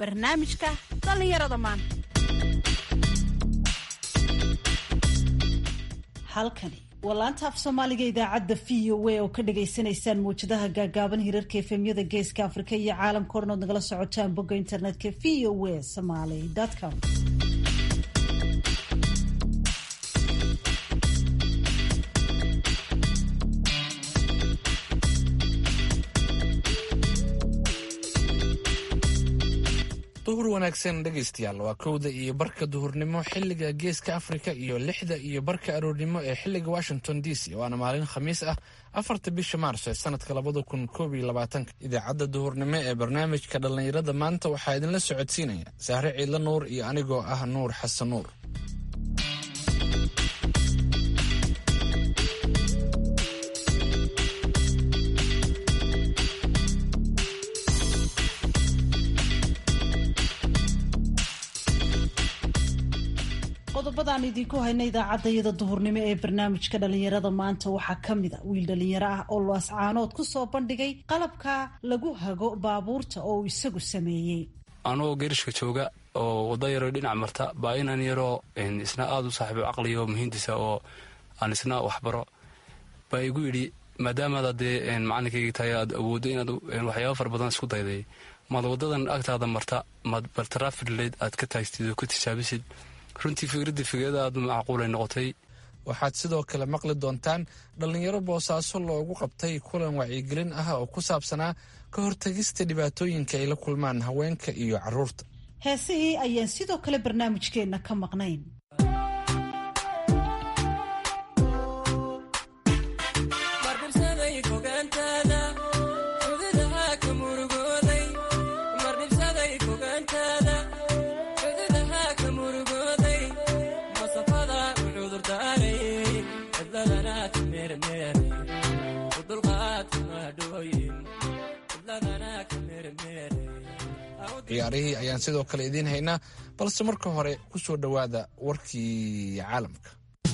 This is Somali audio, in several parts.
barnaamijka dhallinyarada maanta halkani waa laanta af soomaaliga idaacadda v o a oo ka dhagaysanaysaan mawjadaha gaagaaban hirarka efemyada geeska afrika iyo caalamka odhan ood nagala socotaan bogga internetka v o a somaly com duhur wanaagsan dhegaystayaal waa kowda iyo barka duhurnimo xiliga geeska afrika iyo lixda iyo barka aroornimo ee xiliga washington d c waana maalin khamiis ah afarta bisha maarso ee sanadka labada kun koob iyo labaatanka idaacadda duhurnimo ee barnaamijka dhallinyarada maanta waxaa idinla socodsiinaya sahre ciidla nuur iyo anigoo ah nuur xasan nuur qodobadaan idinku hayna idaacadayada duhurnimo ee barnaamijka dhalinyarada maanta waxaa ka mid a wiil dhalinyaro ah oo loascaanood ku soo bandhigay qalabka lagu hago baabuurta oo uu isagu sameeyey anugoo geerishka jooga oo wada yaroo dhinac marta baa inan yaroo isna aada u saaxiibo caqliyo muhiimtiisa oo aan isna waxbaro baa igu yidhi maadaamaad dee macalinkayga tahay aad awooddo inaad waxyaaba fara badan isku dayday maad wadadan agtaada marta maad baltaraafidleed aad ka taagtid oo ka tijaabisid runtii fikradda fikrada aad macquulay noqotay waxaad sidoo kale maqli doontaan dhallinyaro boosaaso loogu qabtay kulan wacyigelin ah oo ku saabsanaa ka hortagista dhibaatooyinka ay la kulmaan haweenka iyo carruurta heesihii ayaan sidoo kale barnaamijkeenna ka maqnayn ciyaarihii ayaan sidoo kale idiin haynaa balse marka hore ku soo dhowaada warkii caalamka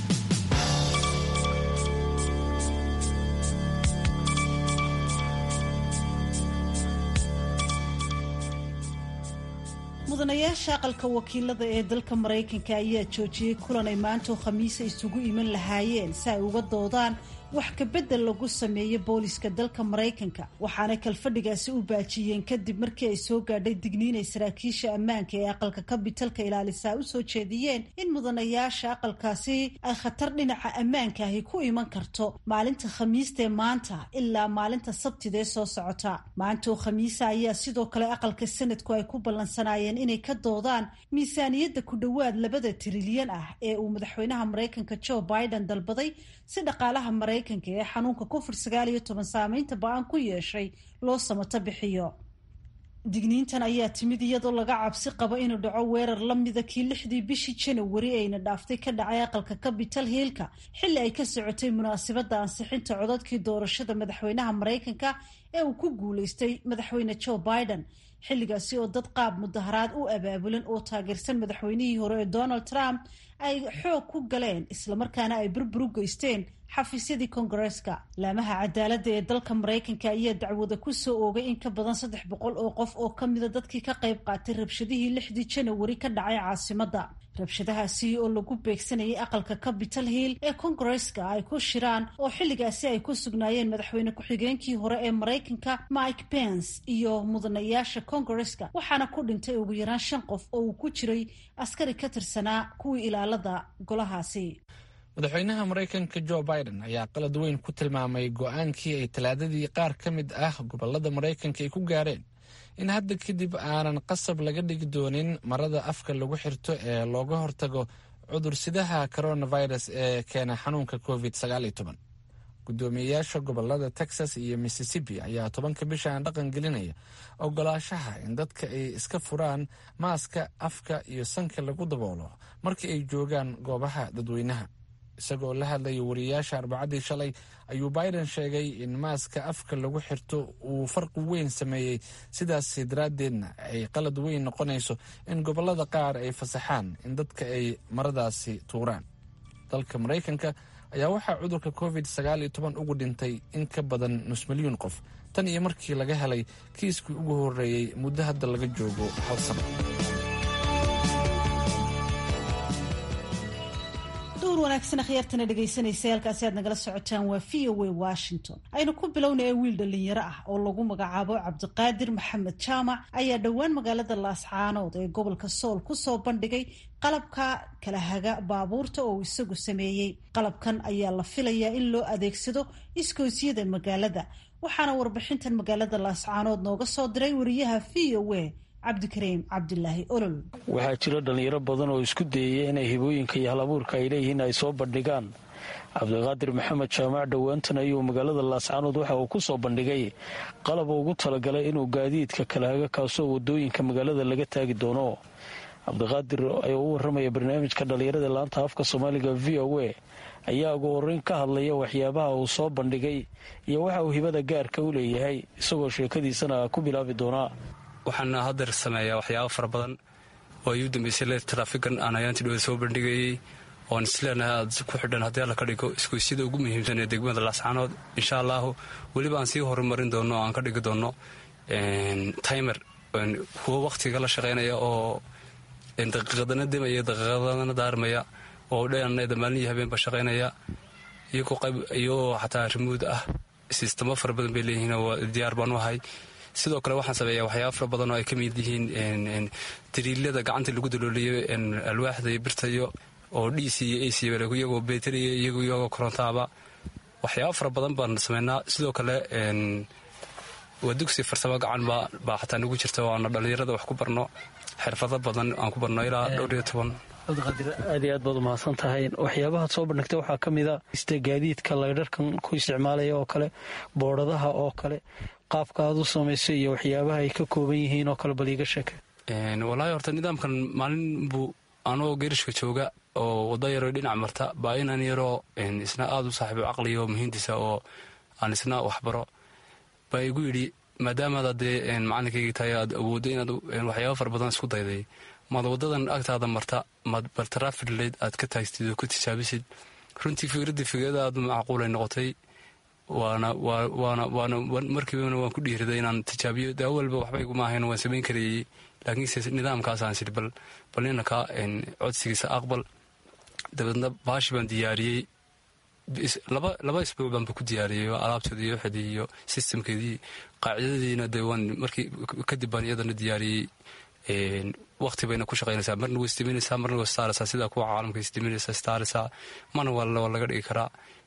mudanayaasha aqalka wakiilada ee dalka maraykanka ayaa joojiyey kulan ay maantoo khamiisa isugu iman lahaayeen si ay uga doodaan wax kabedel lagu sameeyo booliska dalka maraykanka waxaana kalfadhigaasi u baajiyeen kadib markii ay soo gaadhay digniinay saraakiisha ammaanka ee aqalka kabitalka ilaalisaa u soo jeediyeen in mudanayaasha aqalkaasi ay khatar dhinaca ammaanka ahi ku iman karto maalinta khamiistaee maanta ilaa maalinta sabtidee soo socota maantaoo khamiisa ayaa sidoo kale aqalka sanadku ay ku ballansanaayeen inay ka doodaan miisaaniyadda ku dhowaad labada trilyan ah ee uu madaxweynaha maraykanka joe biden dalbaday si dhaqaalaha maraykanka ee xanuunka covid sagaal iyo toban saameynta ba-aan ku yeeshay loo samato bixiyo digniintan ayaa timid iyadoo laga cabsi qabo inuu dhaco weerar la mida kii lixdii bishii janawari ayna dhaaftay ka dhacay aqalka capital hiilka xilli ay ka socotay munaasabadda ansixinta codadkii doorashada madaxweynaha maraykanka ee uu ku guulaystay madaxweyne joe biden xilligaasi oo dad qaab mudaharaad u abaabulan oo taageersan madaxweynihii hore ee donald trump ay xoog ku galeen islamarkaana ay burbur u geysteen xafiisyadii kongareeska laamaha cadaaladda ee dalka maraykanka ayaa dacwada ku soo oogay in ka badan saddex boqol oo qof oo ka mida dadkii ka qayb qaatay rabshadihii lixdii janawari ka dhacay caasimadda rabshadahaasi oo lagu beegsanayay aqalka capital hill ee kongareeska ay ku shiraan oo xilligaasi ay ku sugnaayeen madaxweyne ku-xigeenkii hore ee maraykanka mike pence iyo mudanayaasha kongareeska waxaana ku dhintay ugu yaraan shan qof oo uu ku jiray askari ka tirsanaa kuwii ilaalada golahaasi madaxweynaha maraykanka joe biden ayaa qalad weyn ku tilmaamay go-aankii ay talaadadii qaar ka mid ah gobolada maraykanka ay ku gaareen in hadda kadib aanan qasab laga dhigi doonin marada afka lagu xirto ee looga hortago cudursidaha coronavirus ee keena xanuunka covid gudoomiyeyaasha gobolada texas iyo mississippi ayaa tobanka bishaan dhaqan gelinaya ogolaashaha in dadka ay iska furaan maaska afka iyo sanka lagu daboolo marka ay joogaan goobaha dadweynaha isagoo la hadlaya wariyayaasha arbacadii shalay ayuu biden sheegay in maaska afka lagu xirto uu farqi weyn sameeyey sidaas daraaddeedna ay qalad weyn noqonayso in gobolada qaar ay fasaxaan in dadka ay maradaasi tuuraan dalka maraykanka ayaa waxaa cudurka covid sagaal iyo toban ugu dhintay in ka badan nus milyuun qof tan iyo markii laga helay kiiskii ugu horreeyey muddo hadda laga joogo hal sano duur wanaagsan akhyaartana dhegaysanaysa halkaasi aad nagala socotaan waa v o a washington aynu ku bilownaya wiil dhallinyaro ah oo lagu magacaabo cabdiqaadir maxamed jaamac ayaa dhowaan magaalada laascaanood ee gobolka sool kusoo bandhigay qalabka kala haga baabuurta oo uu isagu sameeyey qalabkan ayaa la filayaa in loo adeegsado iskoosyada magaalada waxaana warbixintan magaalada laascaanood nooga soo diray wariyaha v o a cabdikariim cabdilaahi olol waxaa jira dhallinyaro badan oo isku dayaya inay hibooyinka iyo halabuurka ay leeyihiin ay soo bandhigaan cabdiqaadir maxamed jaamac dhowaantan ayuu magaalada laascaanood waxa uu ku soo bandhigay qalab ugu talagalay inuu gaadiidka kala haga kaasoo wadooyinka magaalada laga taagi doono cabdiqaadir ayaa u waramaya barnaamijka dhallinyarada laanta afka soomaaliga v o a ayaa ugu horeyn ka hadlaya waxyaabaha uu soo bandhigay iyo waxa uu hibada gaarka u leeyahay isagoo sheekadiisana ku bilaabi doonaa waxaana hadeer sameeyaa waxyaaba fara badan oo ay u dambeysay le taraafigan aan ayaantii dhowda soo bandhigayey oon isleenahay aad ku xidhan haddii alla ka dhigo iskuisyada ugu muhiimsan ee degmada laascaanood insha allaahu weliba aan sii horumarin doono oo aan ka dhigi doono timer kuwo wakhtiga la shaqaynaya oo daqiiqadana demaya daqiiqadana daarmaya oo dheanada maalin iyo habeenba shaqaynaya iyagoo xataa rimuud ah sistamo fara badan bay leeyihiin oo diyaar baan u ahay sidoo kale waxaan sameeyaa waxyaaba fara badan oo ay ka mid yihiin dariilada gacanta lagu dalooliyo alwaaxda iyo birtayo oo dc iyo ac iyagoo beteriya iyagoo korontaaba waxyaaba fara badan baan sameynaa sidoo kale waa dugsi farsamo gacan baa xataa nagu jirta oo aana dhallinyarada wax ku barno xirfado badan aan ku barno ilaa dhowr iyo toban cabdiqaadir aad iyo aad baad umahadsan tahay waxyaabahaad soo bandhigtay waxaa ka mid a iste gaadiidka laydharkan ku isticmaalaya oo kale boodhadaha oo kale qaabka aad u samaysay iyo waxyaabaha ay ka kooban yihiin oo kale bal iiga sheeke walaahi horta nidaamkan maalin buu anoo gerishka jooga oo wada yaroo dhinac marta baa inaan yaroo isna aada u saaxiibo caqliyo muhiimtiisa oo aan isna waxbaro baa igu yidhi maadaamaad adee macalinkayga tahay aad awooddo inaad waxyaaba fara badan isku dayday maad wadadan agtaada marta maad bal taraafidleyd aad ka taagstid oo ka tijaabisid runtii fikraddii fikrada aad macquulay noqotay waana waana waana markiibana waan ku dhiiriday inaan tijaabiyo de awalba waxba iguma ahayn waan samayn karayey laakiinse nidaamkaasaan siri bal bal ninaka codsigiisa aqbal dabeedna baashi baan diyaariyey laba laba isbuuc baanba ku diyaariyey alaabteedii iyo waxeedii iyo sistamkeedii qaacidadiina dee waan markii kadib baan iyadana diyaariyey wakti bayna ku shaqaynaysaa marna way isdiminaysaa marna way istaaraysaa sidaa kuwa caalamka isdiminaysa istaaraysaa mana waa laga dhigi karaa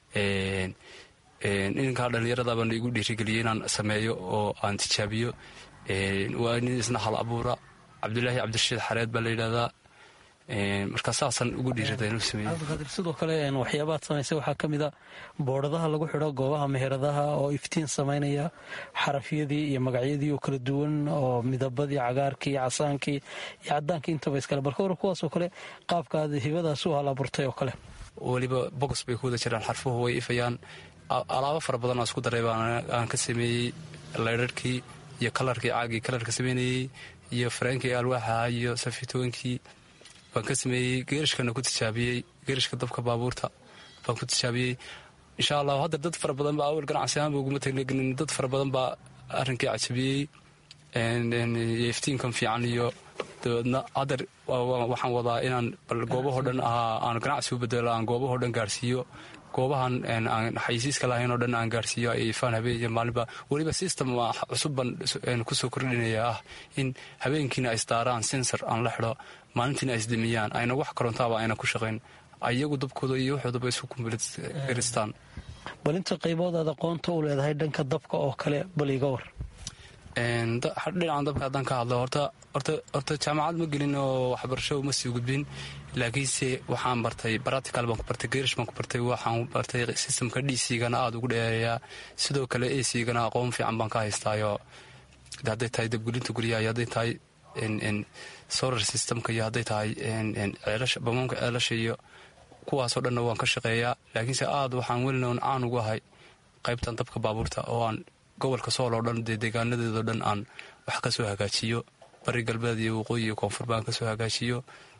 ninkaa dhallinyarada baan igu dhiirigeliyey inaan sameeyo oo aan tijaabiyo waa nin isna hal abuura cabdulaahi cabdirashiid xareed baa la yidhahdaa markaa saasaan ugu dhiirada inuu sameeyo sidoo kale waxyaabaad samaysay waxaa ka mid a boodhadaha lagu xidho goobaha meheradaha oo iftiin samaynaya xarafyadii iyo magacyadii oo kala duwan oo midabadii cagaarkii iyo casaankii iyo cadaankii intaba iskale balka hore kuwaasoo kale qaabkaad hibadaas u hal abuurtay oo kale weliba bogos bay ku wada jiraan xarfuhu way ifayaan alaabo fara badan oo isku daray aan ka sameeyey laydharhkii iyo kalarkii caagii kalarka sameynayey iyo fareenkii alwaaxaha iyo safitooyinkii baan ka sameeyey geerishkana ku tijaabiyey geerishka dabka baabuurta baan ku tijaabiyey insha allahu hadda dad fara badan baa awal ganacsi ahaanba uguma taglegelin dad fara badan baa arrinkii cajabiyey iyo iftiinkan fiican iyo dabeedna haddeer waxaan wadaa inaan bal goobahoo dhan ahaa aan ganacsi u bedelo aan goobahoo dhan gaarsiiyo goobahan aan xayisiiska lahayn oo dhan aan gaarsiiyo ay ifaan habeen iyo maalinba weliba system cusub baan kusoo kordhinaya ah in habeenkiina ay isdaaraan sensor aan la xidho maalintiina ay isdimiyaan ayna wax korontaaba ayna ku shaqayn ayagu dabkooda iyo waxoodaba isu kumbilistaan bal inta qaybood aad aqoonta u leedahay dhanka dabka oo kale bal iga war dhinacan dabka haddaan ka hadlo horta horta jaamacad ma gelin oo waxbarasho uma sii gudbin laakiinse waxaan bartay baratical baan ku bartay gerish baan ku bartay waxaan bartay systemka d c-gana aada ugu dheereeyaa sidoo kale a c-gana aqoon fiican baan ka haystaayo hadday tahay dabgelinta guryaha iyo hadday tahay solar systemka iyo hadday tahay bamaamka ceelasha iyo kuwaasoo dhanna waan ka shaqeeyaa laakiinse aada waxaan welinoon caan ugu ahay qaybtan dabka baabuurta oo aan gobolka sool oo dhan dee deegaanadeedoo dhan aan wax ka soo hagaajiyo bari galbeed iyo waqooyi iyo koonfur baan kasoo hagaajiyo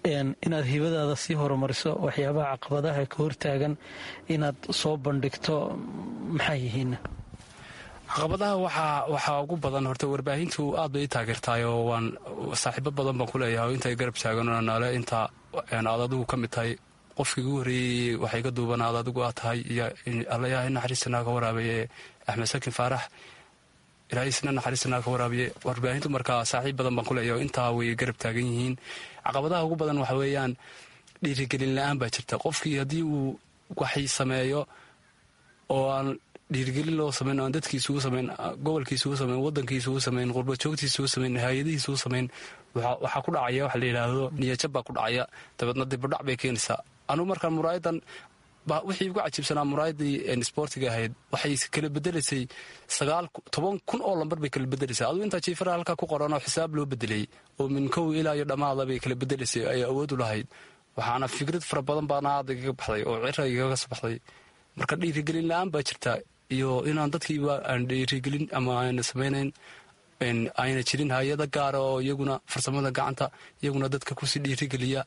inaad hibadaada sii horumariso waxyaabaha caqabadaha ka hortaagan inaad soo bandhigto maxay yihiin caqabadaha waxaa ugu badan horta warbaahintu aad bay i taageertaayoo waan saaxiibo badan baan ku leeyahay oo intay garab taaganoo naale inta aad adigu ka mid tahay qofkii ugu horreeyey waxay ka duuban aad adigu aad tahay iyo allayahay naxariistanaa ka waraabaye axmed sakin faarax ilaahay isna naxariistanaa ka waraabiye warbaahintu markaa saaxiib badan baan ku leeyahay oo intaa way garab taagan yihiin caqabadaha ugu badan waxa weeyaan dhiirigelin la-aan baa jirta qofkii haddii uu waxay sameeyo oo aan dhiirigelin loo samayn aan dadkiisugu samayn gobolkiisugu samayn wadankiisugu samayn qurbajoogtiisugu samayn hay-adihiisugu samayn waxaa ku dhacaya waxa la yidhaahdo niyajab baa ku dhacaya dabeedna dibadhac bay keenaysaa anugu markaan muraayadan wixii ugu cajiibsanaa muraayadii sboortiga ahayd waxay kala bedelaysay sagaal toban kun oo lambar bay kala bedelaysay aduu intaa jiifara halkaa ku qoran oo xisaab loo bedelay oo min kow ilaa iyo dhammaada bay kala bedelaysay ay awood u lahayd waxaana fikrad fara badan baana aada igaga baxday oo cira igaga soo baxday marka dhiirigelin la-aan baa jirta iyo inaan dadkiiba aan dhiirigelin ama aana samaynayn ayna jirin hay-ada gaara oo iyaguna farsamada gacanta iyaguna dadka kusii dhiirigeliya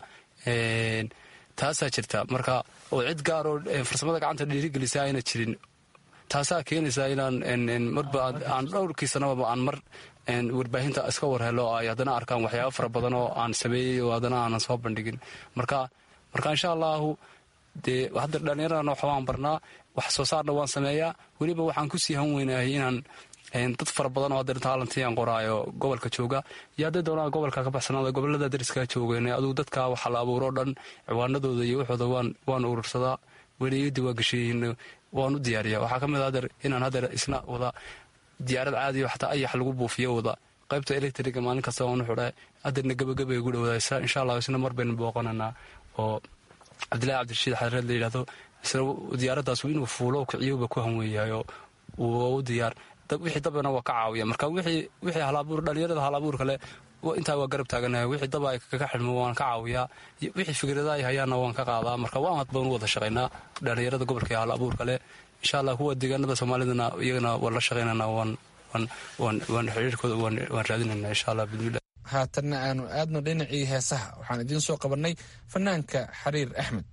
taasaa jirta marka oo cid gaaroo farsamada gacanta dhiirigelisa ayna jirin taasaa keenaysa inaan marba aan dhowrkii sanababa aan mar warbaahinta iska warhelo ay haddana arkaan waxyaaba fara badan oo aan sameeyey oo haddana aanan soo bandhigin marka marka insha allahu dee hadda dhallinyaradan waxa waan barnaa wax soo saarna waan sameeyaa weliba waxaan kusii han weynahay inaan dad fara badan oo hadda taalantii aan qoraayo gobolka jooga iyo hadday doonaa gobolka ka baxsanaada gobolada dariska joogeen aduu dadka waxa la abuuroo dhan ciwaanadooda iyo waxooda waan urursadaa weliyadi waa gesheeyin waan u diyaariya waxaa ka mid hadeer inaan hadeer isna wada diyaarad caadiyo xataa ayax lagu buufiyo wada qaybta electriga maalin kasta waan u xidha hadeerna gabagabay ugu dhowdaa insha allah isna mar baynu booqananaa oo cabdillahi cabdirashiid xareed la yidhahdo isna diyaaraddaas inuu fuulo kiciyuba ku hanweeyahay oo uu u diyaar wixii dabana waa ka caawiya marka wixii halabuur dhalinyarada halabuur kale intaa waa garab taaganahay wixii daba ay kaga xidhmo waan ka caawiyaa wixii fikrada ay hayaanna waan ka qaadaa marka waan had badan u wada shaqaynaa dhalinyarada gobolka hal abuur kale insha allah kuwa deegaanada soomaalidana iyagana waan la shaqaynana waan xiriirkooda waan raadinayna insha allah bidmillah haatanna aanu aadno dhinacii heesaha waxaan idiin soo qabannay fanaanka xariir axmed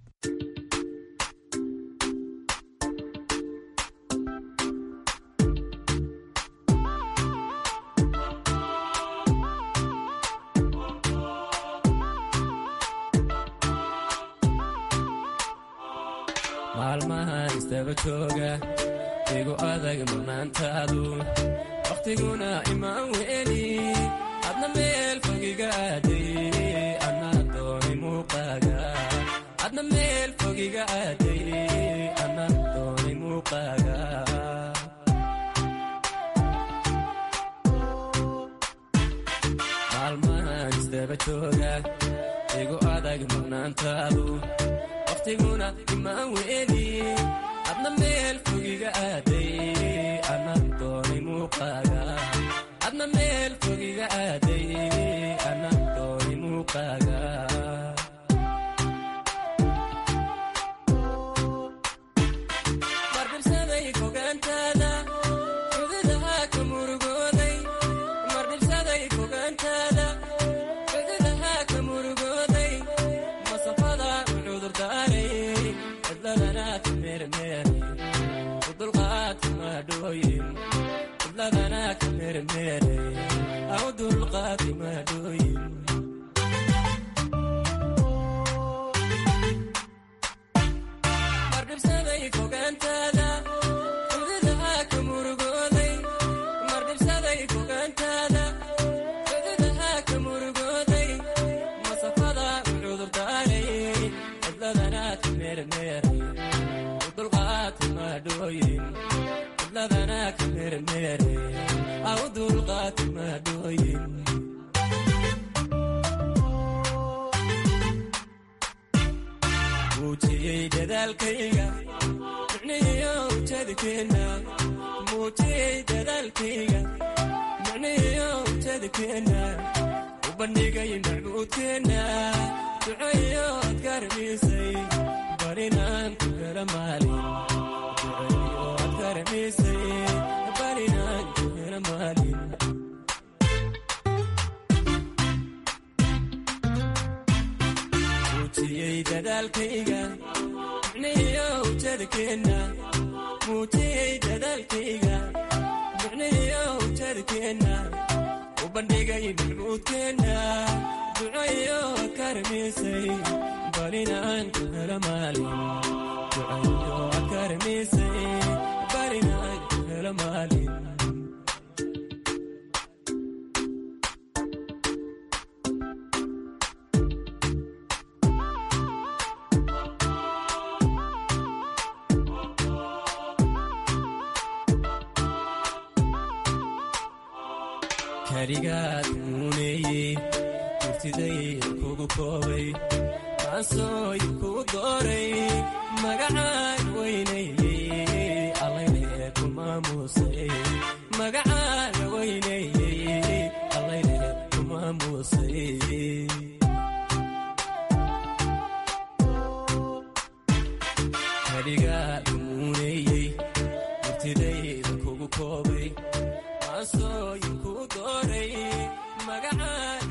maalmahan istaba jooga igu adag murnaantaadu wakhtiguna imaan weeli adna meel fogiga aaday ana dooni muuqaaga adna meel fogiga aaday ana dooni muuqaaga maalmahan istaba jooga igu adag murnaantaadu wakhtiguna imaan weeli adna meel fogiga aaday ana dooni muuqaaga adna meel fogiga aaday ana dooni muuqaaga mardhibsaday fogaantaada xududaha ka murugooday mardhibsaday fogaantaada xududaha ka murugooday masafada cudurdaaray cidladana ka meermeeray udulqaadka maadhooyin cidladana ka meermeeray aw dulqaadka maadhooyin mardhibsaday fogaantaada xududaha ka murugooday mardhibsaday fogaantaada xududaha ka murugooday masafada cudurdaaray cidladana ka meermeeray udulqaadka maadhooyin cidladana ka meermeeray aw dulqaadka maadhooyin muujiyey dadaalkayga micnihiyo ujeedkeenna muujiyey dadaalkayga micnihiyo ujeedkeenna u bandhigay macbuudkeenna ducayo ad karamisay barinaan ku hela maalin ducayo ad karamisay barinaan ku hela maalin dadaalkayga micnihiyo ujeedkeenna muujiyey dadaalkayga micnihiyo ujeedkeenna u bandhigay maxmuudkeenna ducayo akarmiisay barinaan ku helo maalin ducayo akarmiisay barinaan ku helo maalin kaligaad muuneeyey gurtidayd kugu koobay maansooy kuu dooray magacaan weynaeyey allayne ku maamuusay magacaaga weynaeyey allayne ku maamuusay kaligaad muuneeyey gurtidayd kugu koobay maansooy kuu dooray magacaan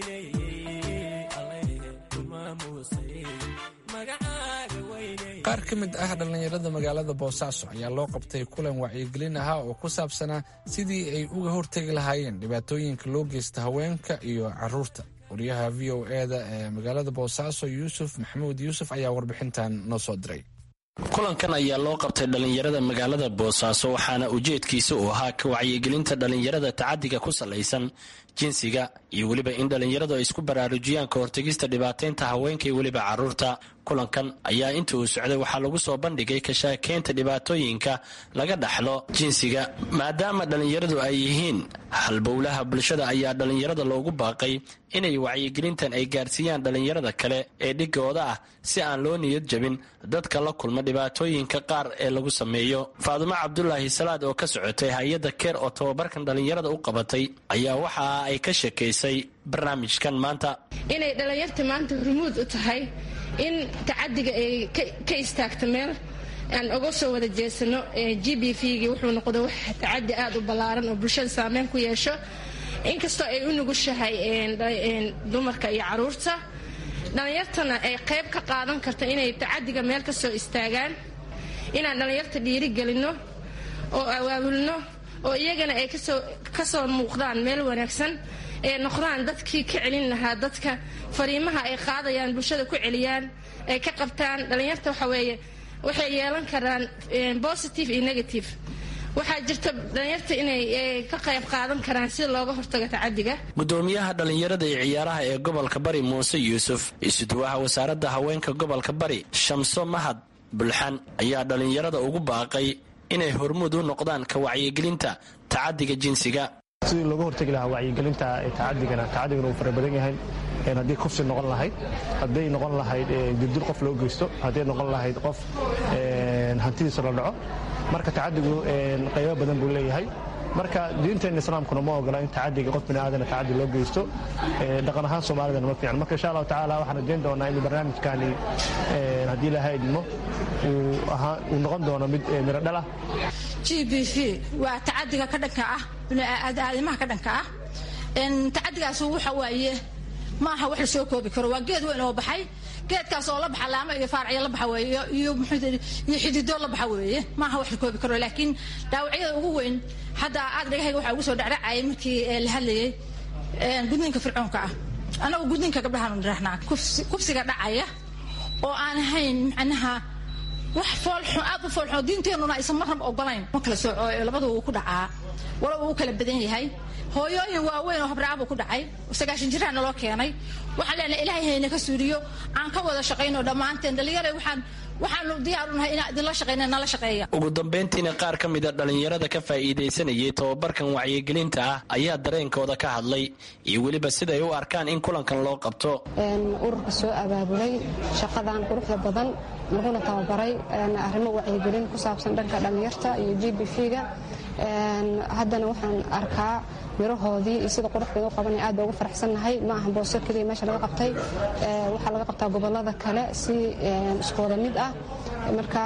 weynaeyey allayne ku maamuusay magacaaga weynaeyey qaar ka mid ah dhallinyarada magaalada boosaaso ayaa loo qabtay kulan wacyigelin ahaa oo ku saabsanaa sidii ay uga hortegi lahaayeen dhibaatooyinka loo geysta haweenka iyo caruurta wariyaha v o eda ee magaalada boosaaso yuusuf maxamuud yuusuf ayaa warbixintan noo soo diray kulankan ayaa loo qabtay dhallinyarada magaalada boosaaso waxaana ujeedkiisa uu ahaa ka wacyigelinta dhallinyarada tacadiga ku salaysan jinsiga iyo weliba in dhallinyaradu ay isku baraarujiyaan ka hortegista dhibaataynta haweenka iyo weliba caruurta kulankan ayaa inta uu socday waxaa lagu soo bandhigay kashaakeynta dhibaatooyinka laga dhaxlo jinsiga maadaama dhallinyaradu ay yihiin halbowlaha bulshada ayaa dhallinyarada loogu baaqay inay wacyigelintan ay gaarsiiyaan dhallinyarada kale ee dhigooda ah si aan loo niyad jabin dadka la kulma dhibaatooyinka qaar ee lagu sameeyo faadumo cabdulaahi salaad oo ka socotay hay-adda keer oo tababarkan dhallinyarada u qabatay ayaa waxa ay ka sheekaysay barnaamijkan maanta inay dhallinyarta maanta rumuud u tahay in tacadiga ay ka istaagto meel aan oga soo wada jeesano g b v-gii wuxuu noqda wax tacadi aada u ballaaran oo bulshada saameyn ku yeesho inkastoo ay u nugushahay dumarka iyo caruurta dhallinyartana ay qayb ka qaadan karta inay tacadiga meel ka soo istaagaan inaan dhallinyarta dhiirigelinno oo awaabulno oo iyagana ay kasoo muuqdaan meel wanaagsan ee noqdaan dadkii ka celin lahaa dadka fariimaha ay qaadayaan bulshada ku celiyaan ay ka qabtaan dhallinyarta waxa weeye waxay yeelan karaan positive iyo negative waxaa jirta dhallinyarta inay ka qayb qaadan karaan si looga hortago tacadiga gudoomiyaha dhallinyarada iyo ciyaaraha ee gobolka bari muuse yuusuf isuduwaha wasaaradda haweenka gobolka bari shamso mahad bulxan ayaa dhallinyarada ugu baaqay inay hormuud u noqdaan ka wacyigelinta tacadiga jinsiga sidii looga hortegi lahaa wacyigelinta tacadigana tacadigana uu fara badan yahay haddii kufsi noqon lahayd hadday noqon lahayd dildil qof loo geysto hadday noqon lahayd qof hantidiisa la dhaco marka tacadigu qaybo badan buu leeyahay marka diinteenna islaamkuna ma ogola in tacadiga qof biniaadana tacadi loo geysto dhaqan ahaan soomaalidana ma fiican marka insha allahu tacaala waxaan rajayn doonaa in barnaamijkani haddii ilaahay idmo uu noqon doono mid miro dhalah g b v waa tacadiga ka dhanka ah aadamaha ka dhanka ah tacadigaas waxa waaye ma aha wax la soo koobi karo waa geed weyn oo baxay geedkaas oo la baxa laamo iyo faaracyo la baxa weeye iyo iyo xidido la baxa weeye ma aha wax la koobi karo laakiin dhaawacyada ugu weyn hadda aad dhagahayga waxaa ugu soo dhacdhacayay markii la hadlayay gudniinka fircoonka ah annagu gudniinka gabdhahaan nirahnaa kufsiga dhacaya oo aan ahayn macnaha wax foolxun aad u foolxun diinteenuna aysan marnaba ogolayn ma kala sooco labadu uu ku dhacaa wala uu kala badan yahay hooyooyin waaweyn oo habraabu ku dhacay sagaashan jiraana loo keenay waxaan leenahay ilaahay hayna ka suuriyo aan ka wada shaqayno dhammaanteen dhalinyara waxaan waxaanu diyaarunahay inaan idinla shaqayna nala shaqeeya ugu dambayntiina qaar ka mida dhallinyarada ka faa'iidaysanayay tobabarkan wacyigelinta ah ayaa dareenkooda ka hadlay iyo weliba siday u arkaan in kulankan loo qabto ururka soo abaabulay shaqadan quruxda badan laguna tababaray arrimo wacyigelin ku saabsan dhanka dhallinyarta iyo g b v-ga haddana waxaan arkaa mirahoodii iyo sida quruxdeeda u qabanay aad baa ugu faraxsannahay ma aha booso keliya meesha laga qabtay waxaa laga qabtaa gobollada kale si iskooda mid ah marka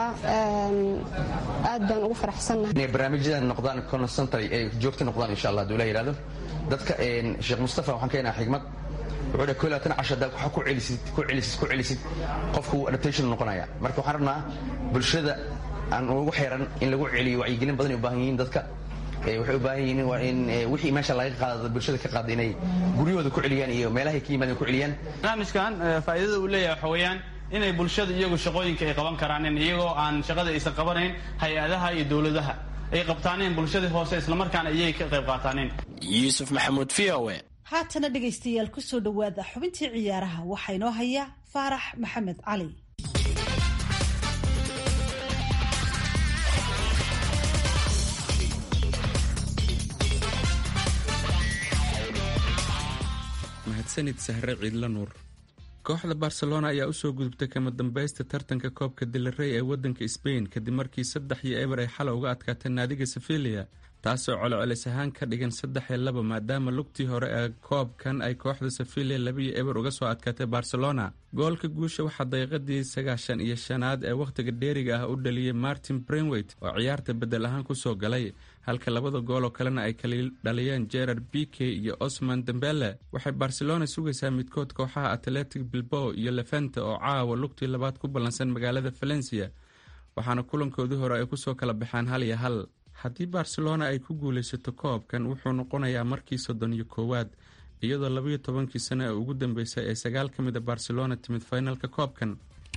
aad baan ugu faraxsannahay inay barnaamijyadan noqdaan constantly ay joogto noqdaan insha allah haduu la yidhahdo dadka sheekh mustafa waxaan keenaha xigmad wuxuu dhahay labaatan casho haddaa waxa ku celisid ku celisid ku celisid qofku adaptation noqonaya marka waxaan rabnaa bulshada aan ugu xeeran in lagu celiyo wacyigelin badan ay u baahan yihiin dadka waxay u baahan yihiin waa in wixii meesha laga qaado bulshada ka qaada inay guryahooda ku celiyaan iyo meelahay ka yimaadeen ku celiyaan barnaamijkan faa'iidada uu leeyahay waxa weeyaan inay bulshada iyagu shaqooyinka ay qaban karaanin iyagoo aan shaqada aysan qabanayn hay-adaha iyo dowladaha ay qabtaaneen bulshadii hoose islamarkaana iyay ka qayb qaataaneen yuusuf maxamuud v o e haatana dhegaystayaal ku soo dhowaada xubintii ciyaaraha waxaa inoo haya faarax maxamed cali mahadsanid sahre ciidla nuur kooxda barcelona ayaa usoo gudubtay kama dambaysta tartanka koobka dilarey ee wadanka sbain kadib markii saddex iyo eber ay xalay uga adkaatay naadiga sevilia taasoo colocolis ahaan ka dhigan saddex iyo laba maadaama lugtii hore ee koobkan ay kooxda sevilia labiyo eber uga soo adkaatay barcelona goolka guusha waxaa daqiiqadii sagaashan iyo shanaad ee wakhtiga dheeriga ah u dhaliyey martin brenweit oo ciyaarta bedel ahaan kusoo galay halka labada gool oo kalena ay kala dhaliyeen gerard bike iyo osman dembele waxay barcelona sugaysaa midkood kooxaha atletic bilbao iyo levente oo caawa lugtii labaad ku ballansan magaalada valencia waxaana kulankoodii hore ay kusoo kala baxaan hal iyo hal haddii barcelona ay ku guulaysato koobkan wuxuu noqonayaa markii soddon iyo koowaad iyadoo labayo tobankii sano ee ugu dambeysay ee sagaal ka mid a barcelona timid finalka koobkan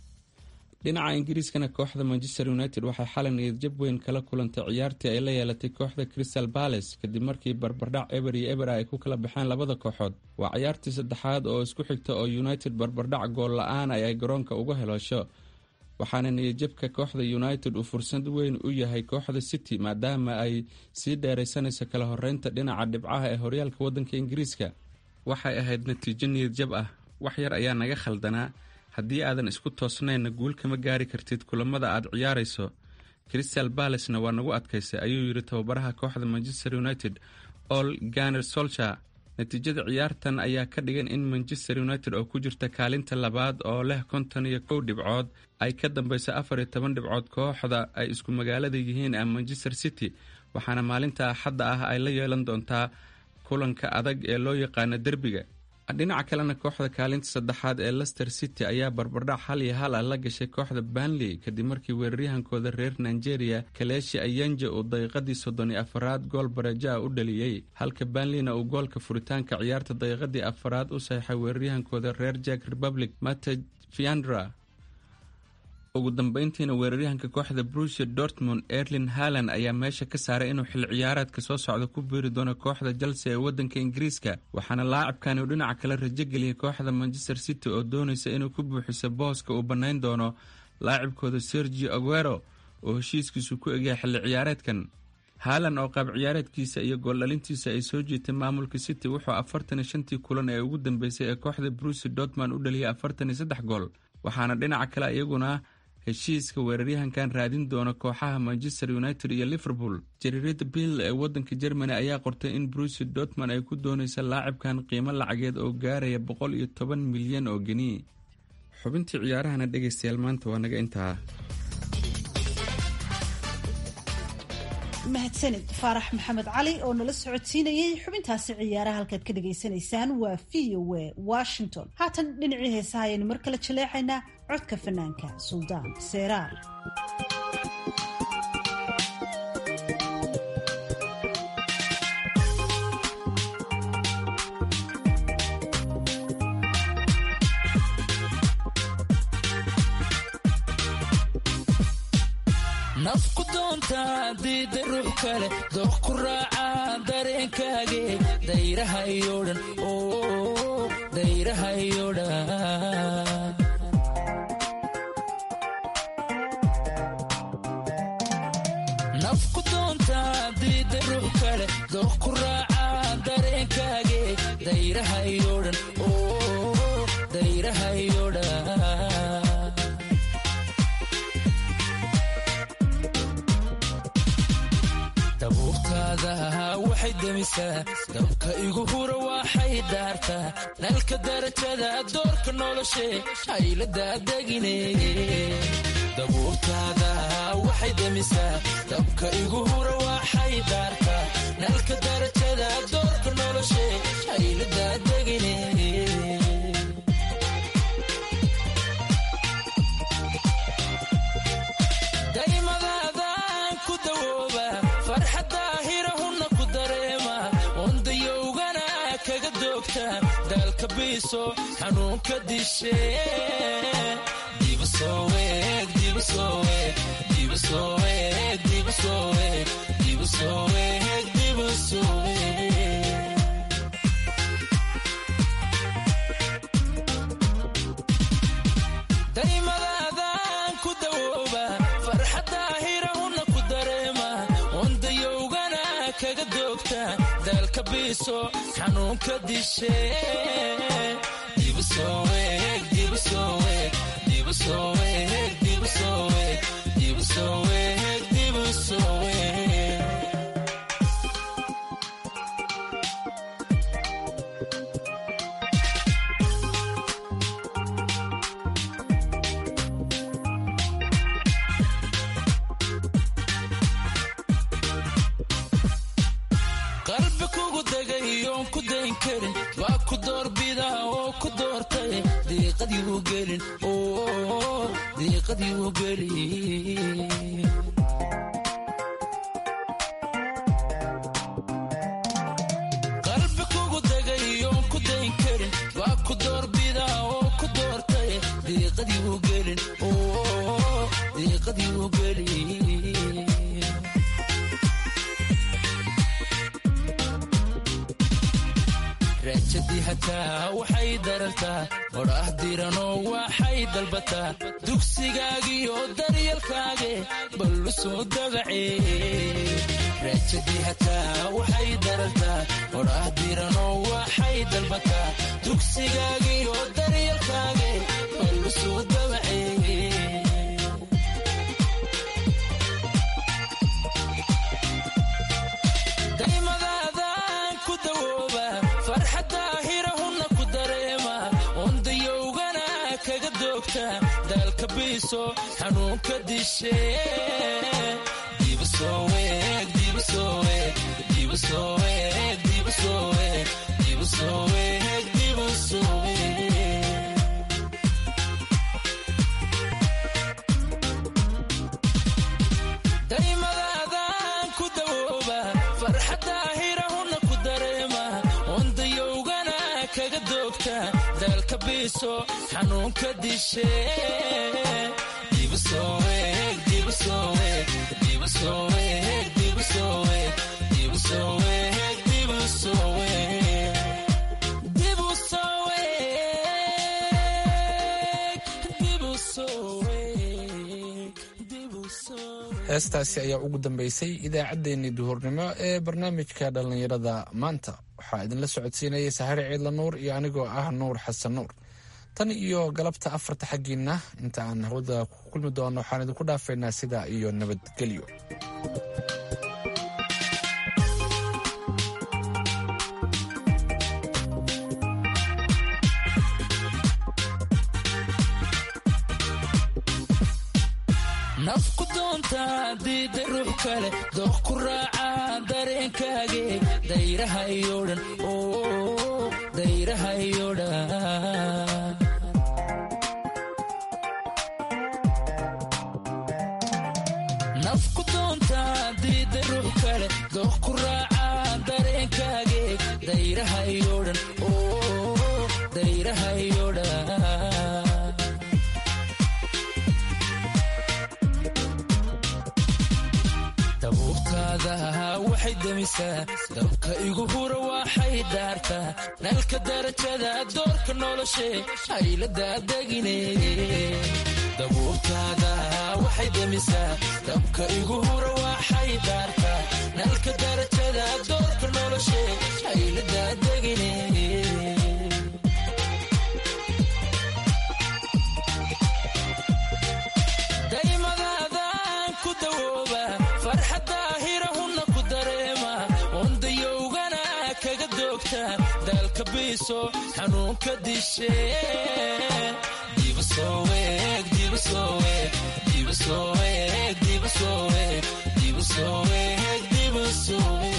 dhinaca ingiriiskana kooxda manchester united waxay xalay niyadjab weyn kala kulantay ciyaartii ay la yeelatay kooxda crystal balace kadib markii barbardhac eber iyo eber ay ku kala baxeen labada kooxood waa ciyaartii saddexaad oo isku xigta oo united barbardhac gool la-aan ay ay garoonka uga helosho waxaana niyadjabka kooxda united uu fursad weyn u yahay kooxda city maadaama ay sii dheeraysanayso kala horeynta dhinaca dhibcaha ee horyaalka wadanka ingiriiska waxay ahayd natiijo niyadjab ah wax yar ayaa naga khaldanaa haddii aadan isku toosnaynna guul kama gaari kartid kulamada aad ciyaarayso crystal balacena waa nagu adkaysay ayuu yidhi tababaraha kooxda manchester united all ganer solcher natiijada ciyaartan ayaa ka dhigan in manchester united oo ku jirta kaalinta labaad oo leh konton iyo kow dhibcood ay ka dambeyso afar iyo toban dhibcood kooxda ay isku magaalada yihiin ee manchester city waxaana maalinta axadda ah ay la yeelan doontaa kulanka adag ee loo yaqaano derbiga dhinaca kalena kooxda kaalinta saddexaad ee lester city ayaa barbardhac hal iyo hal ah la gashay kooxda banley kadib markii weeraryahankooda reer nigeria kaleeshi ayanja uu daqiiqadii soddon iyo afaraad gool bareejo ah u dhaliyey halka banleyna uu goolka furitaanka ciyaarta daqiiqadii afaraad u saxeixay weeraryahankooda reer jack republic mate fiandra ugu dambeyntiina weeraryahanka kooxda brusia dortmund erlin haland ayaa meesha ka saaray inuu xil ciyaareedka soo socda ku biiri doono kooxda chelsea ee wadanka ingiriiska waxaana laacibkani uu dhinaca kale rajogeliyay kooxda manchester city oo doonaysa inuu ku buuxiso booska uu bannayn doono laacibkooda sergio aguero oo heshiiskiisu ku egyahay xilli ciyaareedkan haalan oo qaab ciyaareedkiisa iyo gooldhalintiisa ay soo jiitay maamulka city wuxuu afartan iyo shantii kulan ee ugu dambeysay ee kooxda brusia dortmund u dhaliyay afartan iyo saddex gool waxaana dhinaca kale iyaguna heshiiska weeraryahankan raadin doona kooxaha manchester united iyo liverpool jariirada bill ee wadanka germany ayaa qortay in brusi dortmund ay ku dooneysa laacibkan qiimo lacageed oo gaaraya boqol iyo toban milyan oo geni xubintii ciyaarahana dhegaystayaal maanta waa naga intaa mahadsanid faarax maxamed cali oo nala socodsiinayay xubintaasi ciyaaraha halkaad ka dhagaysanaysaan waa v o a washington haatan dhinacii heesaha ayaynu mar kale jaleecaynaa codka fanaanka suldaan seeraar nafku doonta diida ruux kale dooq ku raaca dareenkaage dayrahayo dhan dayrahayo dhan nafku doonta diida ruux kale dooq ku raaca dareenkaage dayrahayo dhan dayrahayo dhan dabuurtaada waxay demisaa dabka igu hura waxay daartaa nalka darajada doorka noloshe hayladaadegine dabuurtaada waxay demisaa dabka igu hura waxay daartaa nalka darajada doorka noloshe hayladaa degine daymadaadaan ku dawooba farxadda hirahunna ku dareema ondayowgana kaga doogta daalka biiso xanuunka dishe daymadaadaan ku dawooba farxadda hirahunna ku dareema ondayowgana kaga doogta daalka biiso xanuunka dishe qalbi kugu degay oon ku dayn karin waa ku doorbidaa oo ku doortay diiqadiiu gelin diiqadiiu gelin qalbi kugu degay oon ku dayn karin waa ku doorbidaa oo ku doortay diiqadiiu gelin diiqadiiu gelin raajadii hataa waxay darartaa odhaah diranoo waxay dalbataa dugsigaagiyo daryalkaage ballu soo dagace raajadii hataa waxay darartaa odhaah diranoo waxay dalbataa dugsigaagiyo daryalkaage ballu soo dagace daymadaadaan ku dawooba farxadda hirahunna ku dareema ondayowgana kaga doogta daalka biiso xanuunka dishe daymadaadaan ku dawooba farxadda hirahunna ku dareema ondayowgana kaga doogta daalka biiso xanuunka dishe heestaasi ayaa ugu dambeysay idaacaddeenii duhurnimo ee barnaamijka dhallinyarada maanta waxaa idinla socodsiinayay sahare ciidla nuur iyo anigoo ah nuur xasan nuur tan iyo galabta afarta xaggiinna inta aan hawada ku kulmi doono waxaan idinku dhaafaynaa sidaa iyo nabadgelyo nafku doonta diida ruux kale dooq ku raaca dareenkaage dayraha iyo dhan dayraha iyo dhan nafku doonta diida ruux kale dooq ku raaca dareenkaage dayraha iyo dhan dayraha iyo dhan dabuurtaada waxay demisaa dabka igu hura waxay daartaa nalka darajada doorka noloshe hayladaa degine dabuurtaada waxay demisaa dabka igu hura waxay daartaa nalka darajada doorka noloshe hayladaa degine daymadaadaan ku dawooba farxadda hirahunna ku dareema ondayowgana kaga doogta daalka biiso xanuunka dishe soo eeg dibu soo eeg dibu soo eeg dibu soo eeg